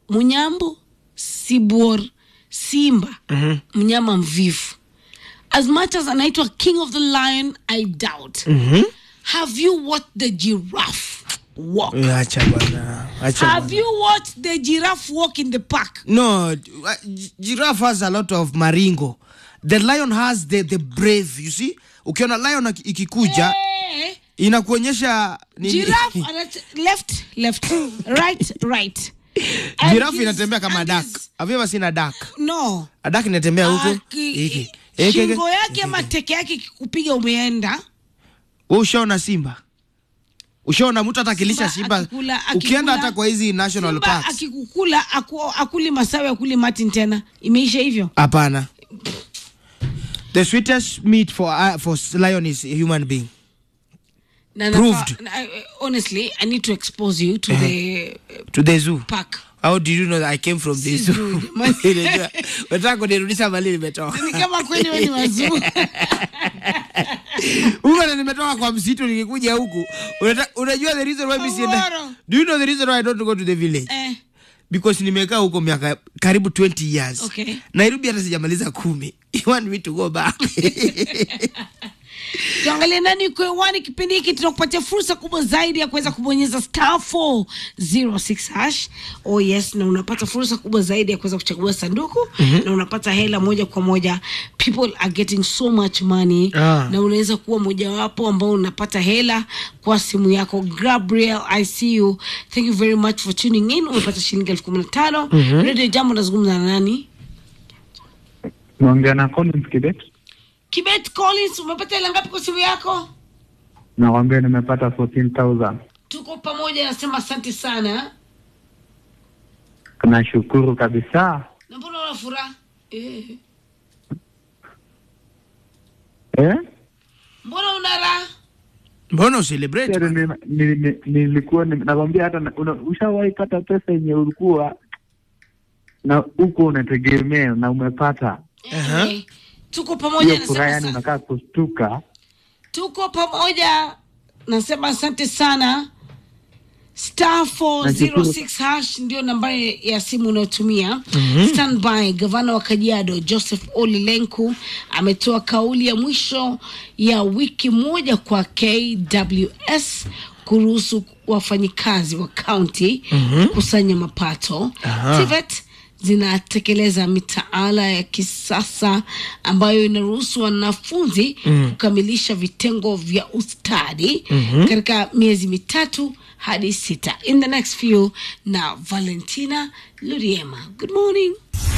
munyambo sibor simba Mhm. mnyama mvivu as much as anaitwa king of the lion i doubt Mhm. have you watched the giraffe walk Eh, acha bwana acha have bwana. you watched the giraffe walk in the park no uh, gi- giraffe has a lot of maringo the lion has the, the brave you see ukiona lion aki- ikikuja Eh, inakuonyesha nini? giraffe anat- left left right right And giraffe his- inatembea kama and dak his- have you ever seen a duck no a duck inatembea huko Aki- hiki Hiki, shingo hiki. yake ama teke yake ikikupiga umeenda Wewe ushaona simba ushaona mtu hata akilisha Simba simba akikula- ukienda akikula- hata kwa hizi national Simba parks akikukula aku, akuli masawe akuli martin tena imeisha hivyo hapana the sweetest meat for, uh, for lion is a human being na Proved. nafa- na- I- honestly i need to expose you to the to the zoo park how did you know that i came from the Si zoo zoo, jamani. Unajua, unataka kunirudisha mali nimetoka ni kama kweli we ni wazuu huko na nimetoka kwa msitu nikikuja huku Unata- unajua the reason why mimi sienda Tomorrow. do you know the reason why i don't go to the village eh, because nimekaa huko miaka karibu 20 years Okay. nairobi hata sijamaliza kumi you want me to go back tuangalie nani uko hewani kipindi hiki tunakupatia fursa kubwa zaidi ya kuweza kubonyeza star 406 hash oh yes na unapata fursa kubwa zaidi ya kuweza kuchagua sanduku na unapata hela moja kwa moja people are getting so much money Ah. na unaweza kuwa mojawapo ambao unapata hela kwa simu yako gabriel i see you thank you very much for tuning in umepata shilingi elfu kumi na tano radio jambo nazungumza na nani naongea na Collins Kibet, kibet collins umepata hela ngapi kwa simu yako nakwambia nimepata 14,000. tuko pamoja nasema asante sana Nashukuru kabisa na mbona una furaha eh. eh? mbona una raha mbona ucelebrate Tena ni- ni- ni- nilikuwa ni- nakwambia hata na- una- ushawahi pata pesa yenye ulikuwa na huko unategemea na umepata Aha. Eh, tuko pamoja hiyo nasema furaha, yani asante. unakaa kustuka. tuko pamoja nasema asante sana star 406 hash ndio nambari ya simu unayotumia standby gavana wa kajiado joseph oli lenku ametoa kauli ya mwisho ya wiki moja kwa kws kuruhusu wafanyikazi wa kaunti kukusanya mapato Aha. TVET zinatekeleza mitaala ya kisasa ambayo inaruhusu wanafunzi kukamilisha vitengo vya ustadi katika miezi mitatu hadi sita in the next few na valentina luriema good morning